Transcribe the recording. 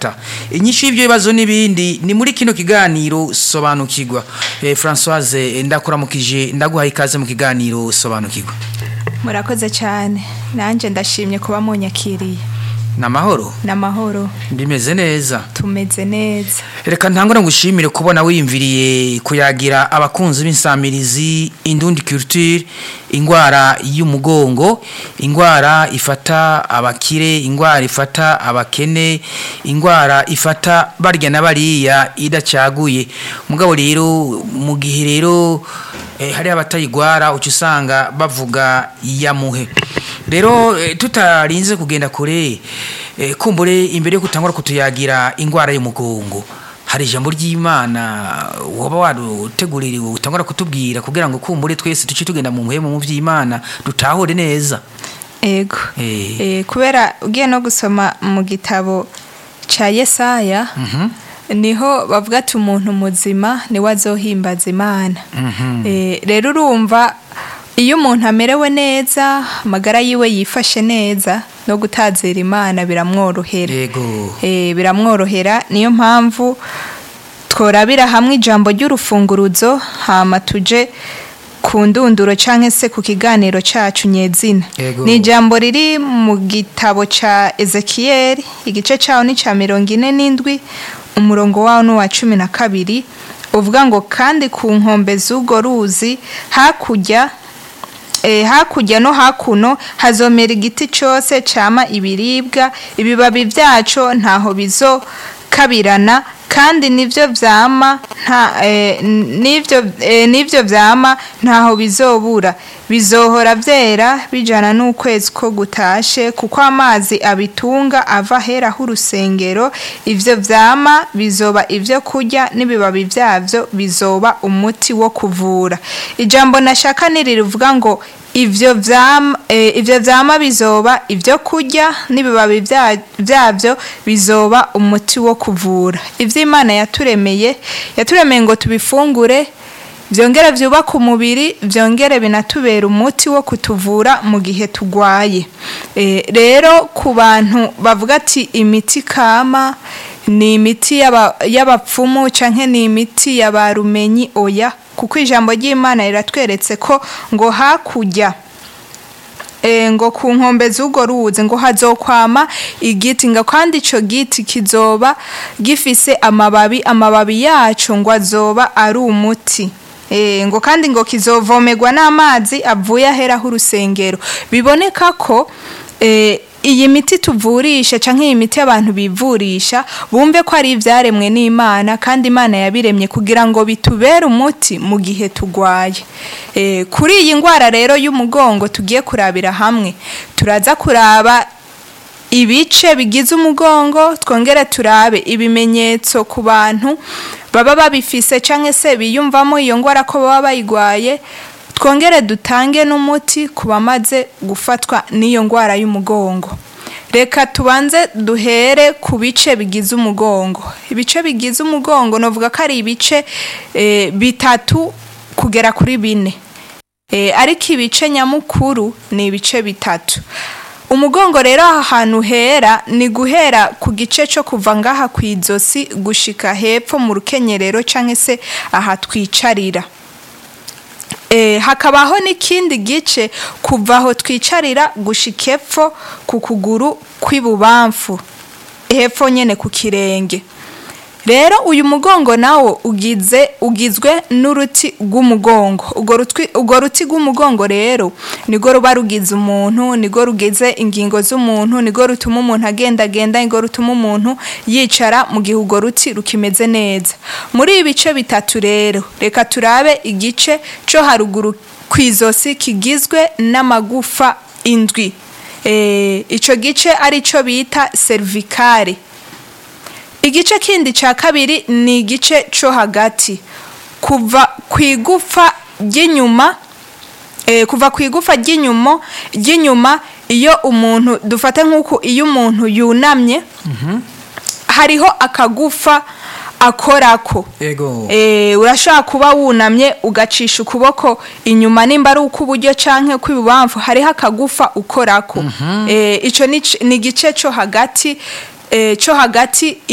gufata inyinshi y'ibyo bibazo n'ibindi ni muri kino kiganiro sobanukirwa eh, Françoise ndakuramukije ndaguhaye ikaze mu kiganiro sobanukirwa murakoze cyane nanjye ndashimye kuba munyakiriye ni amahoro ni amahoro ndimeze neza tumeze neza reka ntangure ngushimire kubona wiyumviriye kuyagira abakunzi b'insamirizi indundi culture indwara y'umugongo indwara ifata abakire indwara ifata abakene indwara ifata barya na bariya idacaguye mugabo rero mu gihe rero eh, hari abatayigwara uca usanga bavuga yamuhe rero eh, tutarinze kugenda kure eh, kumbure imbere yo kutangura kutuyagira indwara y'umugongo hari ijambo ry'imana waba waruteguririwe utangura kutubwira kugira ngo kumbure twese tuce tugenda mu muhemu mu by'imana dutahure neza ego Eh. Eh, kubera ugiye no gusoma mu gitabo cya yesaya niho bavuga ati umuntu muzima niwe azohimbaza imana Eh, rero urumva iyo umuntu amerewe neza amagara yiwe yifashe neza no gutazira imana biramworohera yego Eh, biramworohera niyo mpamvu tworabira hamwe ijambo ry'urufunguruzo hama tuje ku ndunduro cyangwa se ku kiganiro cyacu nyezina Yego. ni ijambo riri mu gitabo cya ezekiyeli igice cyawo ni cya mirongo ine n'indwi umurongo wawo ni uwa cumi na kabiri uvuga ngo kandi ku nkombe z'urwo ruzi hakurya Eh, hakurya no hakuno hazomera igiti cyose cyama ibiribwa ibibabi byaco ntaho bizokabirana kandi nivyo vyama nta eh, nivyo eh, nivyo vyama ntaho bizobura bizohora vyera bijana n'ukwezi ko gutashe kuko amazi abitunga ava hera h'urusengero ivyo vyama bizoba ivyo kurya n'ibibabi vyavyo bizoba umuti wo kuvura ijambo nashaka nirivuga ngo ivyo vyama eh, ivyo vyama bizoba ivyo kurya n'ibibabi vya- vyavyo bizoba umuti wo kuvura ivyo imana yaturemeye yaturemeye ngo tubifungure vyongere vyubaka umubiri vyongere binatubera umuti wo kutuvura mu gihe tugwaye Eh, rero ku bantu bavuga ati imiti kama ni imiti y'aba- y'abapfumu canke ni imiti y'abarumenyi oya kuko ijambo ry'imana riratweretse ko ngo hakurya e, ngo ku nkombe z'urwo ruzi ngo hazokwama igiti ngo kandi ico giti kizoba gifise amababi amababi yaco ngo azoba ari umuti e, ngo kandi ngo kizovomerwa n'amazi avuye aheraho urusengero biboneka ko e, iyi miti tuvurisha canke iyi miti abantu bivurisha bumve ko ari ivyaremwe n'imana kandi imana yabiremye kugira ngo bitubere umuti mu gihe tugwaye e, kuri iyi ngwara rero y'umugongo tugiye kurabira hamwe turaza kuraba ibice bigize umugongo twongere turabe ibimenyetso ku bantu baba babifise canke se biyumvamo iyo ngwara ko baba bayigwaye twongere dutange n'umuti ku bamaze gufatwa n'iyo ngwara y'umugongo reka tubanze duhere ku bice bigize umugongo ibice bigize umugongo navuga ko ari ibice eh, bitatu kugera kuri bine Eh, ariko ibice nyamukuru ni ibice bitatu umugongo rero aha hantu hera ni guhera ku gice cyo kuva ngaha ku izosi gushika hepfo mu rukenyerero cyangwa se aha twicarira Eh, hakabaho n'ikindi gice kuva aho twicarira gushika epfo ku kuguru kw'ibubamfu hepfo nyene ku kirenge rero uyu mugongo nawo ugize ugizwe n'uruti rw'umugongo urwo rutwi- urwo ruti rw'umugongo rero nirwo ruba rugize umuntu nirwo rugize ingingo z'umuntu nirwo rutuma umuntu agendagenda nirwo rutuma umuntu yicara mu gihe urwo ruti rukimeze neza muri ibi bice bitatu rero reka turabe igice cyo haruguru ku izosi kigizwe n'amagufa indwi Eh, ico gice ari cyo bita cervicale igice kindi cya kabiri ni igice cyo hagati kuva ku igufa ry'inyuma eh, kuva ku igufa ry'inyuma ry'inyuma iyo umuntu dufata nk'uko iyo umuntu yunamye hariho akagufa akorako Ego. Eh, urashobora kuba wunamye ugacisha ukuboko inyuma nimba ari ukw'iburyo canke kw'ibubamfu hariho akagufa ukorako Eh, ico ni c- ni igice cyo hagati eh, cyo hagati